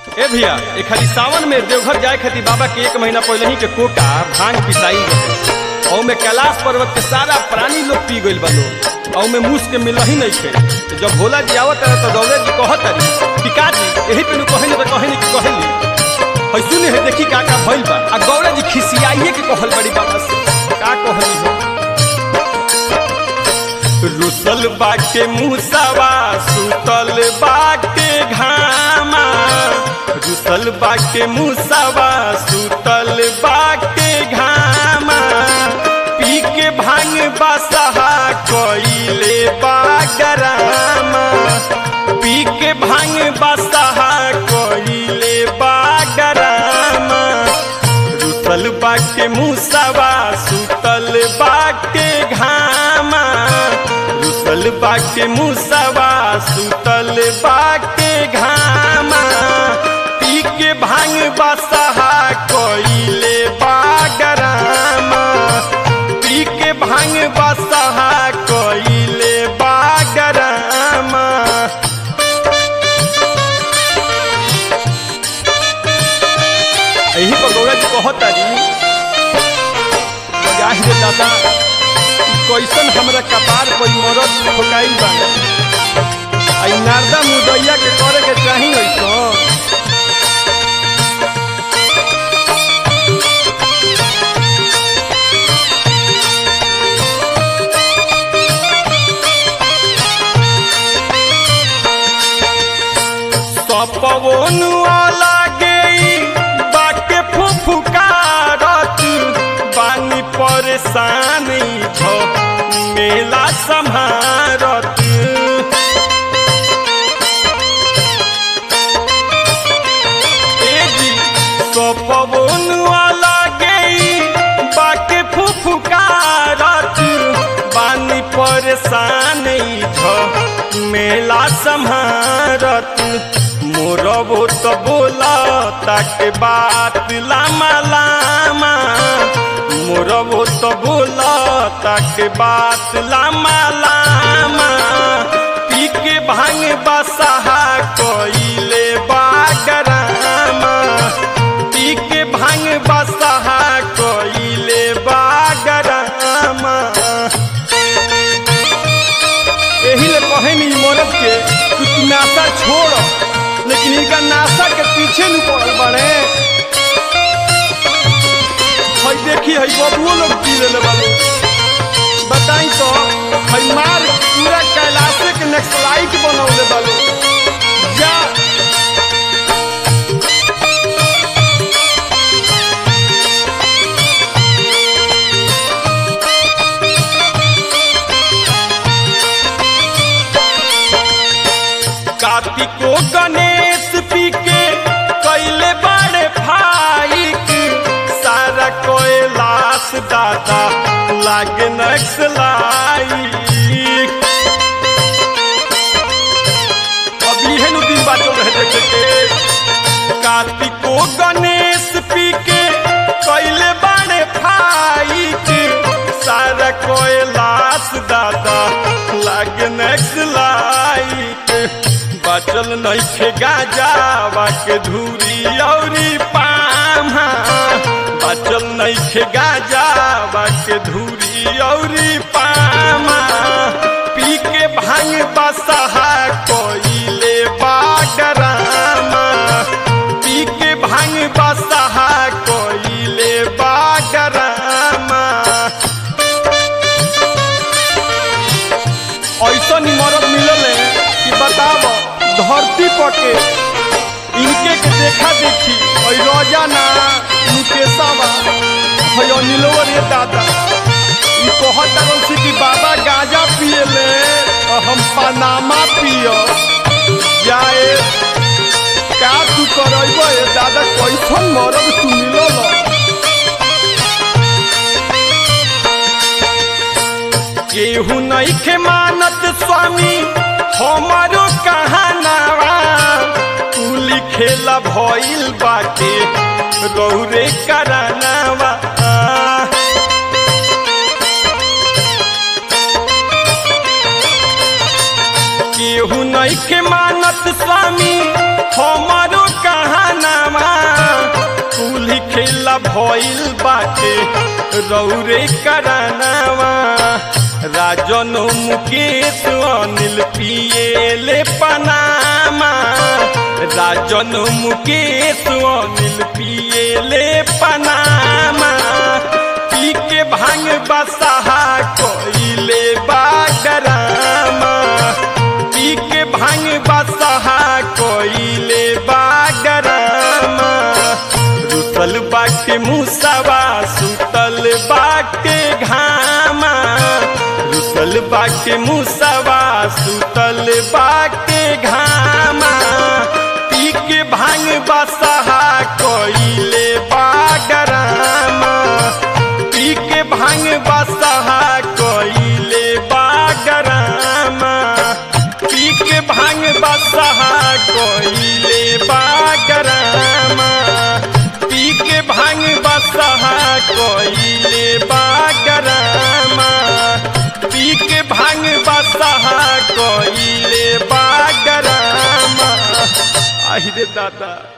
ए भैया ए खाली सावन में देवघर जाए खातिर बाबा के एक महीना पहले ही के कोका भांग पिसाई रहे और में कैलाश पर्वत के सारा प्राणी लोग पी गइल बा लोग और में मूस के मिल ही नहीं थे तो जब भोला जी आवत रहे तो दौड़े जी कहत रही पिका जी यही पे कहे तो कहे नहीं कहे है सुने है देखी का का भइल बा आ गौरा जी खिसियाइए के कहल बड़ी बाबा से का कहली हो रुसल बाके मुसावा सुतल बाके घामा रुसल बाके मुसावा सुतल बाके घामा पी के भांग बसहा कइले बागरामा पी के भांग बसहा कइले बागरामा रुसल बाके मुसावा सुतल बाके घामा रुसल बाके मुसावा सुतल बाके घामा पी के भांग बसहा कइले बागरामा पी के भांग बसहा कइले बागरामा यही पर गौरा जी कहता जी जाहि रे दादा ई कैसन हमरा कपार पर मरद ठोकाई बा आई नारदा मुदैया के करे के चाही ऐसन सपवनुआ लागे बाके फुफुकारत बानी परेशान छ मेला सम्हारत ए जी सपवनुआ लागे बाके फुफुकारत बानी परेशान छ मेला सम्हारत मोरबो तो बोला ताके बात लामा लामा मोरबो तो बोला ताके बात लामा लामा पी के भांग बसहा कइले बागरामा पी के भांग बसहा कइले बागरामा यही ले कहे नी मरद के कि तू नाशा छोड़ लेकिन इनका नाशा के पीछे नहीं पड़ल बड़े हई देखी हई बबुओ लोग पी ले बाबू बताई तो हई मार पूरा कैलाशे के नेक्सलाइट बनौले बालू जा कार्तिको गणेश पी के कैले बड़े फाइक सारा कोयलाश दादा लागे नक्सलाई अब इहे नु दिन बाचल रहे देखे के कार्तिको गणेश पी के कैले बड़े फाइक सारा कोयलाश दादा लागे नक्सलाइट बचल नइखे गाजावा के धूरी औरी पामा बचल नइखे गाजावा के धूरी औरी पामा पी के भांग बसहा कोइले बागरामा पी के भांग बसहा कोइले बागरामा ऐसा मरद मिलल है कि बताब धरती पर के इनके के देखा देखी और रोजाना मुकेशवा है अनिलोवर ये दादा ई कहत रहल से कि बाबा गांजा पिए ले और हम पनामा पियो जाए का तू करब ए दादा कैसन मरद तू मिलल केहू नहीं के मानत स्वामी हमारो कहानावा तू लिखेला भइल बाटे रौरे करानावा केहू नहीं के मानत स्वामी हमारो कहा भइल बाटे रौरे करानावा राजन मुकेश अनिल पिएले पनामा राजन मुकेश अनिल पिएले पनामा पी के भांग बसहा कोइले बागरामा पी के भांग बसहा कोइले बागरामा रुसल बाटे मुसवा सुतल बाटे घामा रुसल बाटे मुसवा सुतल बाटे घामा पी के भांग बसहा कोइले बागरामा पी के भांग बसहा कोइले बागरामा पी के भांग बसहा कोइले बागरामा पी के भांग बसहा कोइले बागरामा पी के भांग बसहा कोइले बागरामा आहि रे दादा